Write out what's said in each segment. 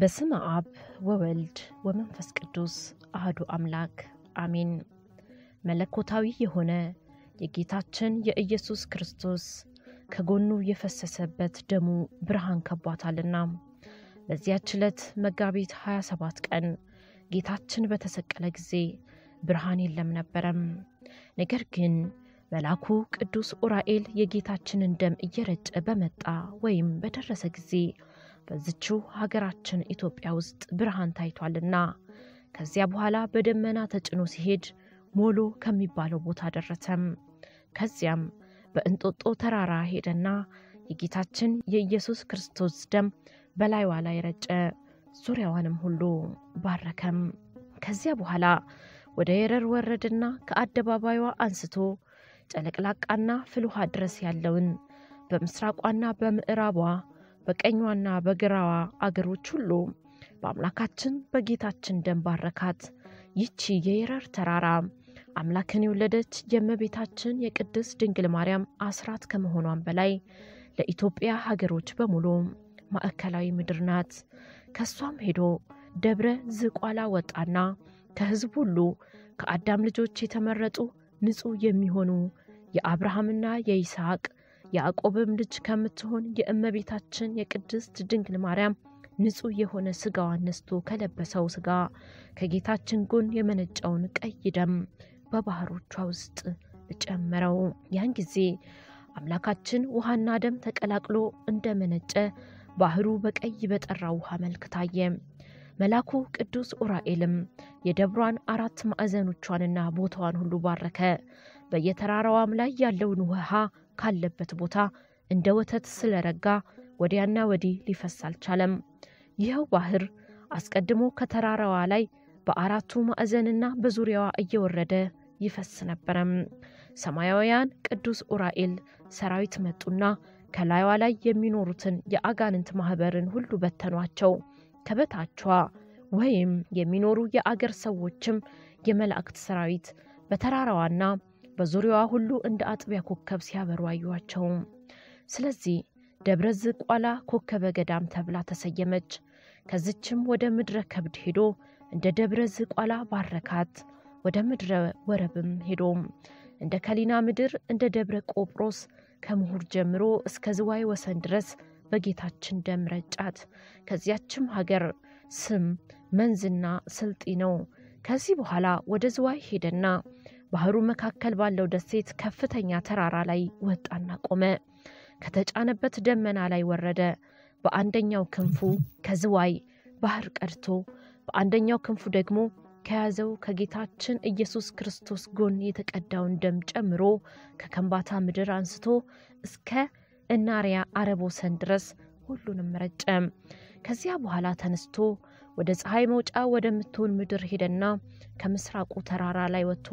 በስመ አብ ወወልድ ወመንፈስ ቅዱስ አህዱ አምላክ አሜን። መለኮታዊ የሆነ የጌታችን የኢየሱስ ክርስቶስ ከጎኑ የፈሰሰበት ደሙ ብርሃን ከቧታልና በዚያች ዕለት መጋቢት 27 ቀን ጌታችን በተሰቀለ ጊዜ ብርሃን የለም ነበረም። ነገር ግን መልአኩ ቅዱስ ኡራኤል የጌታችንን ደም እየረጨ በመጣ ወይም በደረሰ ጊዜ በዝችው ሀገራችን ኢትዮጵያ ውስጥ ብርሃን ታይቷልና ከዚያ በኋላ በደመና ተጭኖ ሲሄድ ሞሎ ከሚባለው ቦታ ደረሰም። ከዚያም በእንጦጦ ተራራ ሄደና የጌታችን የኢየሱስ ክርስቶስ ደም በላይዋ ላይ ረጨ፣ ዙሪያዋንም ሁሉ ባረከም። ከዚያ በኋላ ወደ የረር ወረድና ከአደባባይዋ አንስቶ ጨለቅላቃና ፍልውሃ ድረስ ያለውን በምስራቋና በምዕራቧ በቀኟና በግራዋ አገሮች ሁሉ በአምላካችን በጌታችን ደም ባረካት። ይቺ የየረር ተራራ አምላክን የወለደች የእመቤታችን የቅድስት ድንግል ማርያም አስራት ከመሆኗም በላይ ለኢትዮጵያ ሀገሮች በሙሉ ማዕከላዊ ምድር ናት። ከሷም ሄዶ ደብረ ዝቋላ ወጣና ከሕዝብ ሁሉ ከአዳም ልጆች የተመረጡ ንጹሕ የሚሆኑ የአብርሃምና የይስሐቅ ያዕቆብም ልጅ ከምትሆን የእመቤታችን የቅድስት ድንግል ማርያም ንጹሕ የሆነ ሥጋዋን ነስቶ ከለበሰው ሥጋ ከጌታችን ጎን የመነጨውን ቀይ ደም በባህሮቿ ውስጥ ጨመረው። ያን ጊዜ አምላካችን ውሃና ደም ተቀላቅሎ እንደመነጨ ባህሩ በቀይ በጠራ ውሃ መልክ ታየ። መልአኩ ቅዱስ ኡራኤልም የደብሯን አራት ማዕዘኖቿንና ቦታዋን ሁሉ ባረከ። በየተራራዋም ላይ ያለውን ውሃ ካለበት ቦታ እንደ ወተት ስለረጋ ወዲያና ወዲህ ሊፈስ አልቻለም። ይኸው ባህር አስቀድሞ ከተራራዋ ላይ በአራቱ ማዕዘንና በዙሪያዋ እየወረደ ይፈስ ነበረም። ሰማያውያን ቅዱስ ኡራኤል ሰራዊት መጡና ከላይዋ ላይ የሚኖሩትን የአጋንንት ማኅበርን ሁሉ በተኗቸው። ከበታቿ ወይም የሚኖሩ የአገር ሰዎችም የመላእክት ሰራዊት በተራራዋና በዙሪያዋ ሁሉ እንደ አጥቢያ ኮከብ ሲያበሩ አዩዋቸው። ስለዚህ ደብረ ዝቋላ ኮከበ ገዳም ተብላ ተሰየመች። ከዝችም ወደ ምድረ ከብድ ሄዶ እንደ ደብረ ዝቋላ ባረካት። ወደ ምድረ ወረብም ሄዶ እንደ ከሊና ምድር እንደ ደብረ ቆጵሮስ ከምሁር ጀምሮ እስከ ዝዋይ ወሰን ድረስ በጌታችን ደም ረጫት። ከዚያችም ሀገር ስም መንዝና ስልጢ ነው። ከዚህ በኋላ ወደ ዝዋይ ሄደና ባህሩ መካከል ባለው ደሴት ከፍተኛ ተራራ ላይ ወጣና ቆመ። ከተጫነበት ደመና ላይ ወረደ። በአንደኛው ክንፉ ከዝዋይ ባህር ቀድቶ በአንደኛው ክንፉ ደግሞ ከያዘው ከጌታችን ኢየሱስ ክርስቶስ ጎን የተቀዳውን ደም ጨምሮ ከከምባታ ምድር አንስቶ እስከ እናሪያ አረብ ወሰን ድረስ ሁሉንም ረጨ። ከዚያ በኋላ ተነስቶ ወደ ፀሐይ መውጫ ወደምትሆን ምድር ሄደና ከምስራቁ ተራራ ላይ ወጥቶ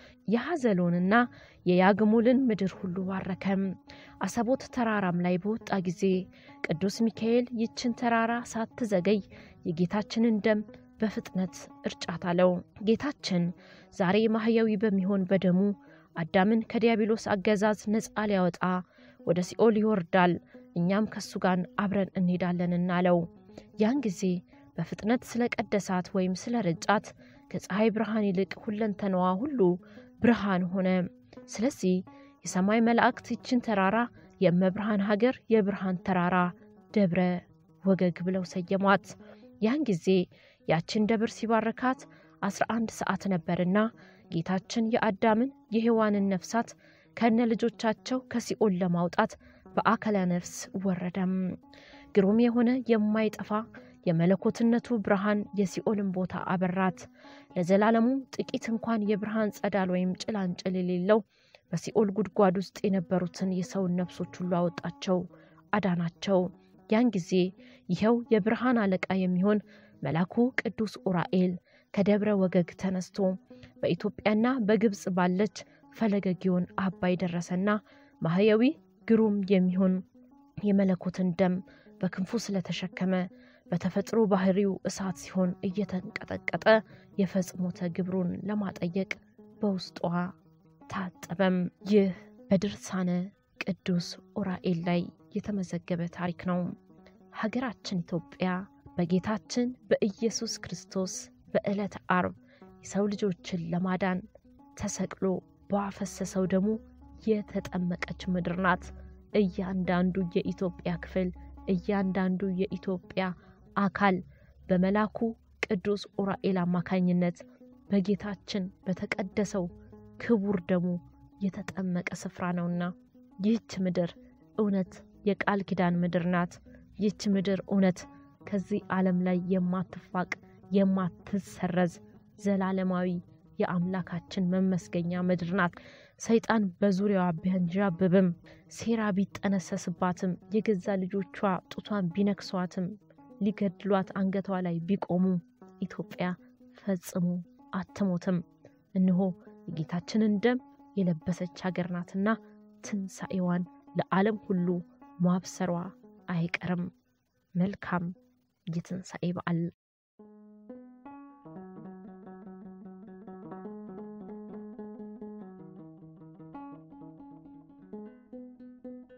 የሐዘሎንና የያግሙልን ምድር ሁሉ ባረከም። አሰቦት ተራራም ላይ በወጣ ጊዜ ቅዱስ ሚካኤል ይችን ተራራ ሳትዘገይ የጌታችንን ደም በፍጥነት እርጫት አለው። ጌታችን ዛሬ ማህያዊ በሚሆን በደሙ አዳምን ከዲያብሎስ አገዛዝ ነፃ ሊያወጣ ወደ ሲኦል ይወርዳል፣ እኛም ከሱ ጋር አብረን እንሄዳለንና አለው። ያን ጊዜ በፍጥነት ስለ ቀደሳት ወይም ስለ ረጫት ከፀሐይ ብርሃን ይልቅ ሁለንተናዋ ሁሉ ብርሃን ሆነ። ስለዚህ የሰማይ መላእክት ይችን ተራራ የእመብርሃን ሀገር የብርሃን ተራራ ደብረ ወገግ ብለው ሰየሟት። ያን ጊዜ ያችን ደብር ሲባረካት አስራ አንድ ሰዓት ነበርና ጌታችን የአዳምን የሔዋንን ነፍሳት ከነ ልጆቻቸው ከሲኦል ለማውጣት በአካለ ነፍስ ወረደም። ግሩም የሆነ የማይጠፋ የመለኮትነቱ ብርሃን የሲኦልን ቦታ አበራት። ለዘላለሙ ጥቂት እንኳን የብርሃን ጸዳል ወይም ጭላንጭል የሌለው በሲኦል ጉድጓድ ውስጥ የነበሩትን የሰውን ነፍሶች ሁሉ አወጣቸው፣ አዳናቸው። ያን ጊዜ ይኸው የብርሃን አለቃ የሚሆን መልአኩ ቅዱስ ኡራኤል ከደብረ ወገግ ተነስቶ በኢትዮጵያና በግብፅ ባለች ፈለገ ጊዮን አባይ ደረሰና ማህያዊ ግሩም የሚሆን የመለኮትን ደም በክንፉ ስለተሸከመ በተፈጥሮ ባህሪው እሳት ሲሆን እየተንቀጠቀጠ የፈጽሞተ ግብሩን ለማጠየቅ በውስጧ ታጠበም። ይህ በድርሳነ ቅዱስ ኡራኤል ላይ የተመዘገበ ታሪክ ነው። ሀገራችን ኢትዮጵያ በጌታችን በኢየሱስ ክርስቶስ በዕለተ አርብ የሰው ልጆችን ለማዳን ተሰቅሎ ባፈሰሰው ደሙ የተጠመቀች ምድር ናት። እያንዳንዱ የኢትዮጵያ ክፍል እያንዳንዱ የኢትዮጵያ አካል በመላኩ ቅዱስ ኡራኤል አማካኝነት በጌታችን በተቀደሰው ክቡር ደሙ የተጠመቀ ስፍራ ነውና ይህች ምድር እውነት የቃል ኪዳን ምድር ናት። ይህች ምድር እውነት ከዚህ ዓለም ላይ የማትፋቅ የማትሰረዝ ዘላለማዊ የአምላካችን መመስገኛ ምድር ናት። ሰይጣን በዙሪያዋ ቢያንዣብብም ሴራ ቢጠነሰስባትም የገዛ ልጆቿ ጡቷን ቢነክሷትም ሊገድሏት አንገቷ ላይ ቢቆሙ ኢትዮጵያ ፈጽሞ አትሞትም። እነሆ የጌታችንን ደም የለበሰች ሀገር ናትና ትንሣኤዋን ለዓለም ሁሉ ማብሰሯ አይቀርም። መልካም የትንሣኤ በዓል